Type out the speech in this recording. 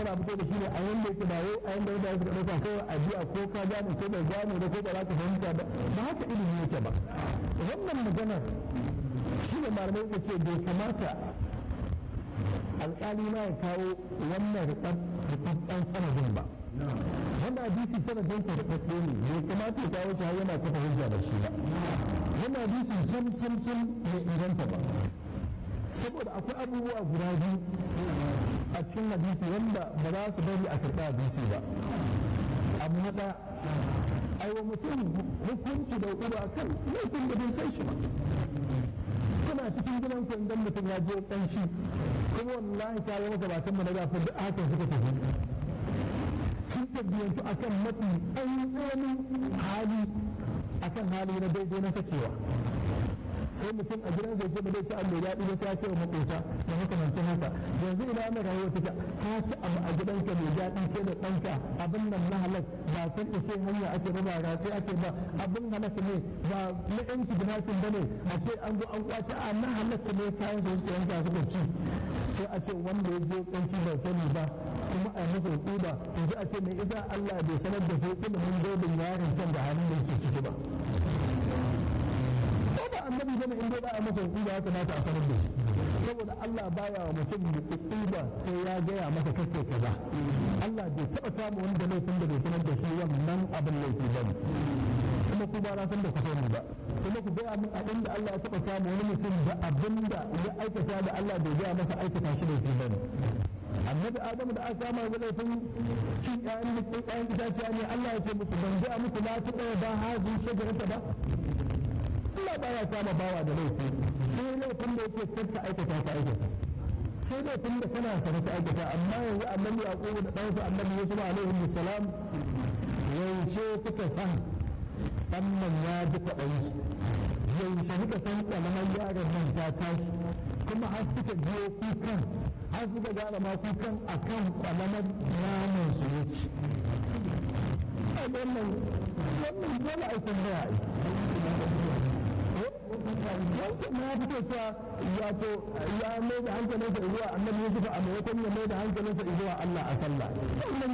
kana fito da shi ne a yanda yake ba wai a yanda mutane suka ɗauka kawai a biya ko ka gane ko bai gane da ko ba za ka fahimta ba ba haka ilimi yake ba wannan maganar shi ne malamai suka ce bai kamata alƙali na ya kawo wannan rikabban sanadin ba wannan hadisi sanadin sa rikabbe ne bai kamata ya kawo shi har yana kafa hujja da shi ba wannan hadisi sun sun sun bai inganta ba saboda akwai abubuwa guda biyu a cikin hadisi wanda ba za su bari a karɓi hadisi ba abu na ɗaya aiwa mutum hukunci da uba kan laifin da bai san shi ba kuna cikin gidan ku idan mutum ya je ƙanshi kuma wallahi ka yi maka batan mu na gafa duk haka suka tafi sun tabbiyantu akan mafi tsantsanin hali akan hali na daidai na sakewa sai mutum a gidan zai ce ba zai ci abu daɗi ba sai ya ce wa makota da makamancin haka yanzu ina mai rayuwa take ka ci abu a gidanka mai daɗi ke da ɗanka abin nan na halak ba kan ce hanya ake ba ba sai ake ba abin halak ne ba na ɗan kidnapping ba ne a ce an zo an kwace a na halak ne kayan su suka yanka suka ci sai a ce wanda ya je ƙanci ba sani ba kuma a masa hukuma yanzu a ce mai isa Allah bai sanar da su ilimin zaibin yaron can da halin da yake ciki ba ba annabi bane in dai ba a masa hukuma ya kamata a sanar da shi saboda Allah baya wa mutum hukuma sai ya gaya masa kake kaza Allah bai taba kama wanda laifin da bai sanar da shi wannan abin laifi bane kuma ku ba na san da ku sani ba kuma ku gaya min abin da Allah ya taba kama wani mutum da abin da ya aikata da Allah bai gaya masa aikata shi laifi bane annabi adamu da aka kama da laifin cin ƴaƴan mutum ƴaƴan itaciya ne Allah ya ce musu ban gaya muku na ta ɗaya ba hazi shagarata ba Allah baya kama bawa da laifi sai laifin da yake karka aikata ka aikata sai laifin da kana sanar ka aikata amma yanzu annabi yaqubu da ɗansa annabi yusuf alaihi salam yaushe suka san wannan ya ji kwaɗayi yaushe suka san ƙalamar yaron nan ta tashi kuma har suka biyo kukan har suka gane ma kukan akan ƙalamar naman su yake wannan wannan dole a tambaya wancan na fito cewa wato ya mai da hankalinsa zuwa annabi Yusuf a maimakon ya mai da hankalinsa zuwa Allah a sallah wannan